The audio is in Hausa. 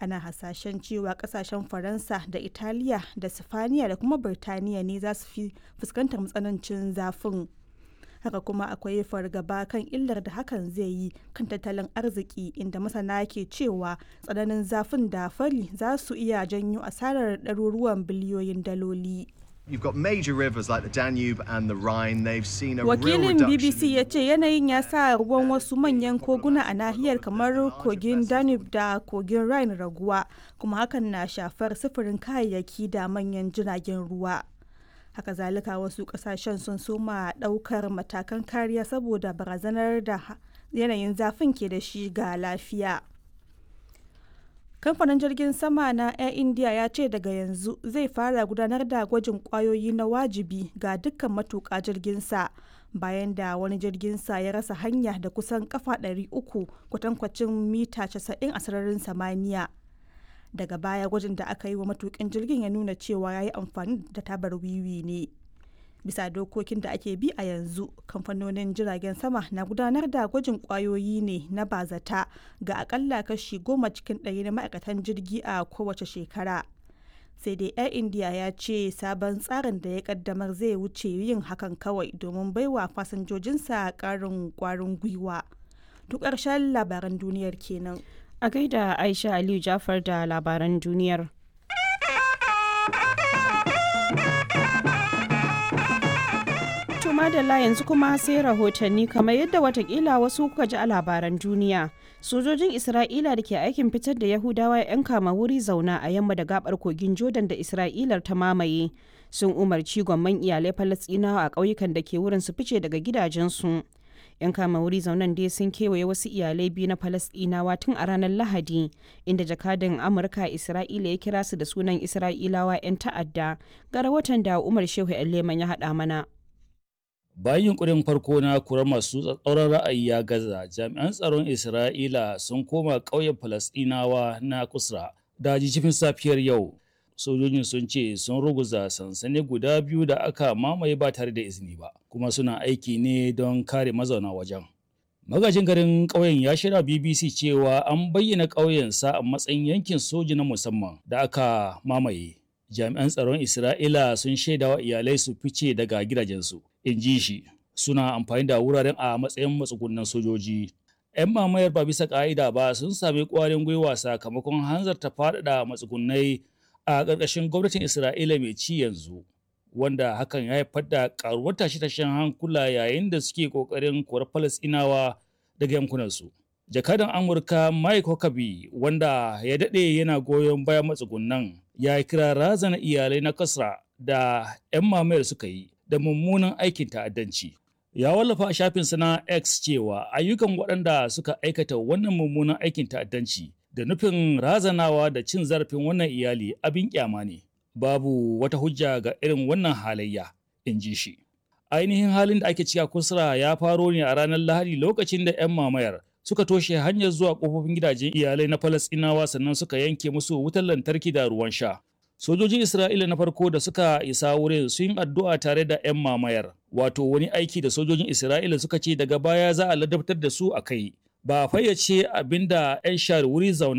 ana hasashen cewa kasashen faransa da italiya da sifaniya da kuma birtaniya ne za su fi fuskantar matsanancin zafin haka kuma akwai fargaba kan illar da hakan zai yi kan tattalin arziki inda masana ke cewa tsananin zafin da fari za su iya janyo asarar ɗaruruwan biliyoyin daloli You've got major rivers like the Danube and the Rhine. They've seen a real wakilin reduction. bbc ya ce yanayin ya sa ruwan wasu manyan koguna a nahiyar kamar kogin danube da kogin rhine raguwa kuma hakan na shafar sufurin kayayyaki da manyan jiragen ruwa haka zalika wasu kasashen sun soma daukar matakan kariya saboda barazanar da ha- yanayin zafin ke da shi ga lafiya kamfanin jirgin sama na air india ya ce daga yanzu zai fara gudanar da gwajin kwayoyi na wajibi ga dukkan matuƙa jirginsa bayan da wani jirginsa ya rasa hanya da kusan kafa 300 kwatankwacin mita 90 a sararin samaniya daga baya gwajin da aka yi wa matukin jirgin ya nuna cewa ya yi amfani da tabar wiwi ne bisa dokokin da ake bi a yanzu kamfanonin jiragen sama na gudanar da gwajin kwayoyi ne na bazata ga akalla kashi goma cikin ɗari na ma'aikatan jirgi a kowace shekara sai dai air india ya ce sabon tsarin da ya kaddamar zai wuce yin hakan kawai domin baiwa fasinjojinsa ƙarin kwarin gwiwa duk ƙarshen labaran duniyar kenan A gaida Aisha Aliyu Jafar da labaran duniyar. To madalla yanzu kuma sai rahotanni kamar yadda watakila wasu kuka ji a labaran duniya. Sojojin Isra'ila da ke aikin fitar da Yahudawa 'yan kama wuri zauna a yamma da gabar kogin Jordan da Isra'ilar ta mamaye sun umarci gwamman iyalai Falasɗinawa a ƙauyukan da ke wurin su fice daga gidajensu. 'yan kama wuri zaunan dai sun kewaye wasu iyalai biyu na falasɗinawa tun a ranar lahadi inda jakadan amurka isra'ila ya kira su da sunan isra'ilawa 'yan ta'adda ga rahoton da umar shehu leman ya haɗa mana Bayan yunkurin farko na kurar masu tsatsauran ra'ayi ya gaza, jami'an tsaron Isra'ila sun koma ƙauyen Falasɗinawa na Kusra da jijifin safiyar yau. Sojojin sun ce sun ruguza sansani guda biyu da aka mamaye ba tare da izini ba, kuma suna aiki ne don kare mazauna wajen. Magajin garin ƙauyen ya shirya BBC cewa an bayyana ƙauyensa a matsayin yankin soji na musamman da aka mamaye. Jami'an tsaron Isra'ila sun shaidawa iyalai su fice daga gidajensu. in ji shi suna amfani da wuraren a matsayin matsugunan sojoji. 'Yan mamayar ba bisa ƙa'ida ba sun sami ƙwarin gwiwa sakamakon hanzarta faɗaɗa matsugunai a ƙarƙashin gwamnatin Isra'ila mai ci yanzu, wanda hakan ya haifar da ƙaruwar tashe-tashen hankula yayin da suke ƙoƙarin korar Falasɗinawa daga yankunansu. Jakadan Amurka Mike Huckabee wanda ya daɗe yana goyon bayan matsugunan ya kira razana iyalai na Kasra da 'yan mamayar suka yi da mummunan aikin ta'addanci. Ya wallafa a shafinsa na X cewa ayyukan waɗanda suka aikata wannan mummunan aikin ta'addanci da nufin razanawa da cin zarafin wannan iyali abin kyama ne. Babu wata hujja ga irin wannan halayya, in ji shi. Ainihin halin da ake cika kusura ya faro ne a ranar Lahadi lokacin da 'yan mamayar suka toshe hanyar zuwa kofofin gidajen iyalai na Falasɗinawa sannan suka yanke musu wutar lantarki da ruwan sha. Sojojin Isra'ila na farko da suka isa wurin sun yi addu'a tare da 'yan mamayar, wato wani aiki da sojojin Isra'ila suka ce daga baya za a ladabtar da su a kai. Ba a fayyace abin da 'yan share wuri zauna